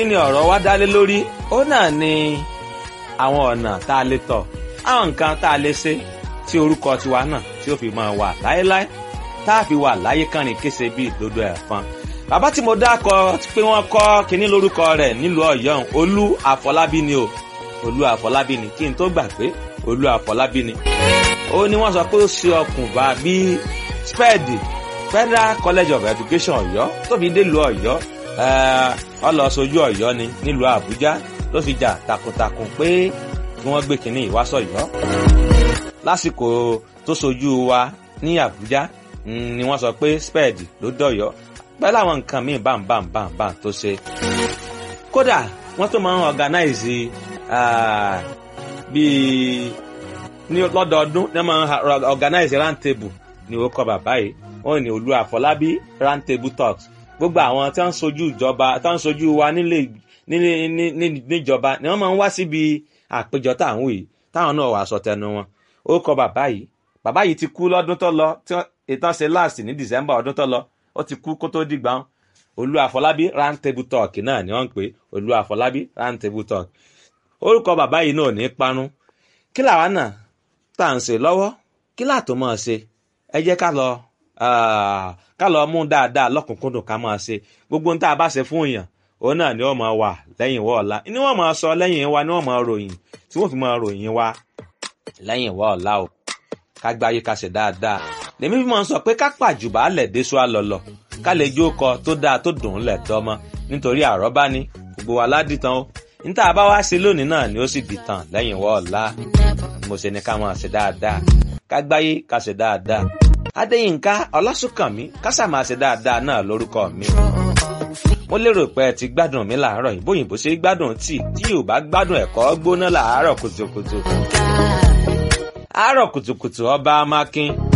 kí ni ọ̀rọ̀ wa dálé lórí ó náà ni àwọn ọ̀nà tá a lè tọ̀ àwọn nǹkan tá a lè ṣe tí orúkọ tiwa náà tí ó fi máa wà láéláé tá a fi wà láyé kánrin kése bíi ìdodo ẹ̀fọn bàbá tí mo dákọ pé wọ́n kọ́ kínní lórúkọ rẹ̀ nílùú ọ̀yọ́ olú àfọlábí ni o olú àfọlábí ni kí n tó gbà pé olú àfọlábí ni ó ní wọ́n sọ pé ó ṣe ọkùnbà bíi spẹ́ẹ̀dì federal college of education ọ̀yọ́ tó fi délùú ọ̀yọ́ ọlọ sojú ọ̀yọ́ ni nílùú àbújá ló fi jà takuntakun pé kí wọ́n gbé kínní ìwásọ̀yọ́ lásìkò tó sojú wa ní àbújá ni wọ́n sọ pé spẹ́ẹ̀dì ló dọ̀yọ́ pẹ̀lú àwọn nǹkan míì bámbámbámbám tó ṣe. kódà wọ́n tó máa ń organize bíi ní lọ́dọọdún ní wọ́n máa ń organize round table ní ó kọ bàbá yìí wọ́n ní olú àfọlábí round table talks gbogbo àwọn tí wọ́n ń sojú ìjọba tí wọ́n ń sojú wa nílé níjọba ni wọ́n máa ń wá síbi àpéjọ táwọn yìí táwọn náà wà sọ tẹnu wọn ó kọ bàbá yìí bàbá yìí ti kú lọ́dún tó lọ tí ìtàn ṣe last ní december ọdún tó lọ ó ti kú kó tó dìgbà wọn olú àfọlábí round table talk náà ni wọ́n ń pè olú àfọlábí round table talk orúkọ bàbá yìí náà ní parun kí làwa náà tá à ń ṣe lọ́wọ́ kí láàtò máa ṣe ẹ jẹ́ ká lọ ká lọ mú dáadáa lọ́kùnkúndùn ká máa ṣe gbogbo ohun tá a bá ṣe fún èèyàn òun náà ni wọ́n máa wà lẹ́yìn ìwọ ọ̀la ni wọ́n máa sọ lẹ́yìn wa ni wọ́n máa ròyìn tí wọ́n fi máa ròyìn wa lẹ́yìn ìwọ ọ̀la o ká gbáyé ká ṣe dáadáa lèmi fi máa ń sọ pé ká pàjùbà lẹ̀ déṣu àlọ́lọ̀ ká lè jó kọ tó dáa tó dùn ún lẹ̀ tọ́mọ nítorí àrọ́bá ni gbogbo wa ládìtàn o níta bá wá sí lónìí náà ni ó sì dìtàn lẹ́yìn ìwọ ọ̀la mo ṣe ni ká máa ṣe dáadáa ká gbáyé ká ṣe dáadáa adéyínká ọlásùnkànmí kásà máa ṣe dáadáa náà lórúkọ mi mo lérò pé ẹ ti gbádùn mi làárọ̀ yìí bóyìnbó ṣe gbádùn tí tí yóò bá gbádùn ẹ̀kọ́ gbóná làárọ̀ kùtùkùtù àárọ̀ kùtùkùtù ọba amákin